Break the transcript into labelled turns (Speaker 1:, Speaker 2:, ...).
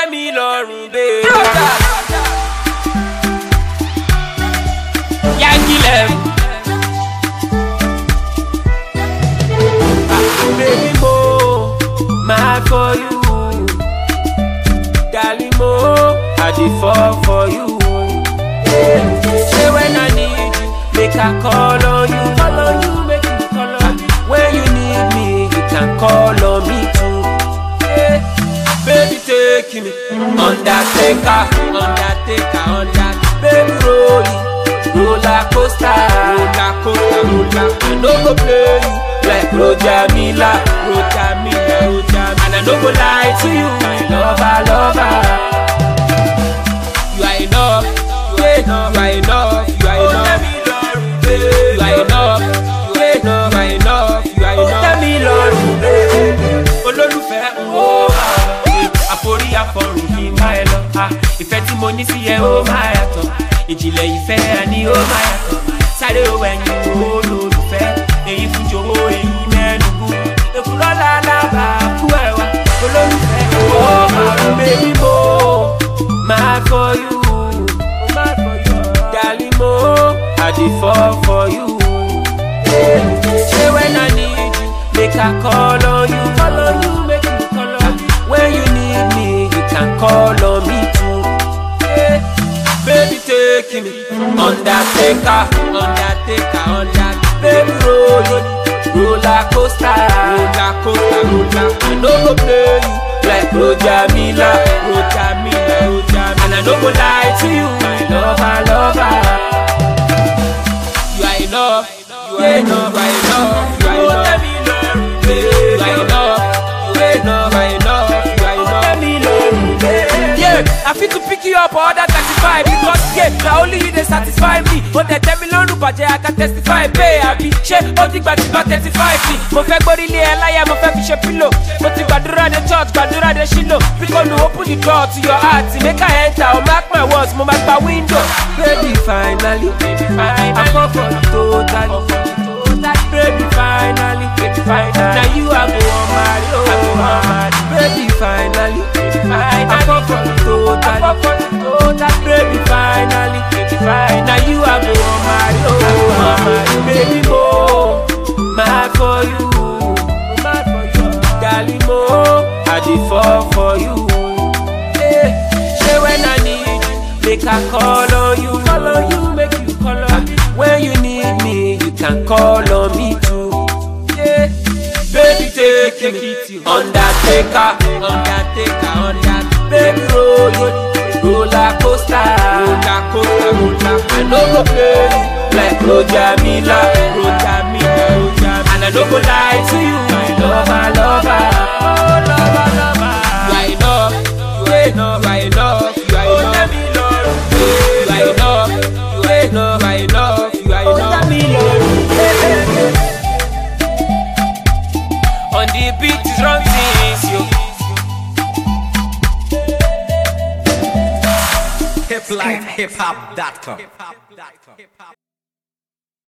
Speaker 1: tẹ́ mi lọ́rùn bẹ́ẹ̀. Yangilẹ̀. Baby mo, mad for you. Darling mo, I dey fall for you. Say when I need you, make I call on you. Call on you, make you call on me. When you need me, you can call on me too. Yeah. Baby take me, undertaker, undertaker, under. Baby roll it, roller coaster, roller coaster, roller. I no go play you like Roger Miller, Roger Miller, Roger Miller. And I no go lie to you, my lover, lover. You are enough, you are enough, you are enough, you are enough. You are enough, you are enough, you are enough, you are enough. Tell me lọ́rùn olólùfẹ́ ń wo àforí àfọrùn kì í má ẹ lọ. Ah, Ìfẹ́ tí mo ní sí ẹ ó máa yàtọ̀, ìjìnlẹ̀ ìfẹ́ ẹ ní ó máa yàtọ̀. Sáré o ẹ̀yìn wo olólùfẹ́, èyí fún jòwó èyí mẹ́nugu. Èkúrọ́ lálábà kú ẹ̀wà, olólùfẹ́ ó máa rún bébí mo máa for you. Darling mo, I dey fall for you. Say when I need you, make I call on you. Call on you, make you call on me. When you need me, you can call on me too. Yeah. Baby, take me, undertaker, undertaker, under. Baby, roll it, roller coaster, roller coaster, roller. I no go play you like Roger Miller, Roger Miller, Roger Miller. And I no go lie to you, my lover, lover. You are enough, you are enough, you are enough, you are enough. You are enough, you are enough, you are enough, you are enough. Yeah, I fit to pick you up or that 35 because yeah, now only you they satisfy me. But they tell me lọ́rùn bàjẹ́ I can testify pé àbí ṣé ó ti gbà tí bá thirty five ni. Mo fẹ́ gbórí ilé ẹ láyà mo fẹ́ fi ṣe pílò. Mo ti gbàdúrà de church gbàdúrà de ṣílò. Bíkọ́lù open the door to your heart make I enter o mark my words mo máa gba window. Baby finally, I fall for you totally. Baby finally, finally. Now you are go on marry, oh Baby finally, I fall for you totally. Baby finally, finally. Now you are go on marry, oh Baby mo, mad for you. Darling mo, I dey fall for you. Yeah. Say when I need you, make I call on you. Call on you, make you call on me. When you need me, you can call on me too. Yeah. Baby, take me, undertaker, undertaker, under. Baby, roll it, roller coaster, roller coaster, roller. I no go play you like Roger Miller, Roger Miller, Roger Miller. And I no go lie to you, my lover, lover. Oh, lover, lover. You are enough, you are enough, you are enough, you are enough. You are enough, you are enough, you are enough, you are enough. On the beat is wrong things, yo.
Speaker 2: hiplifehiphop.com.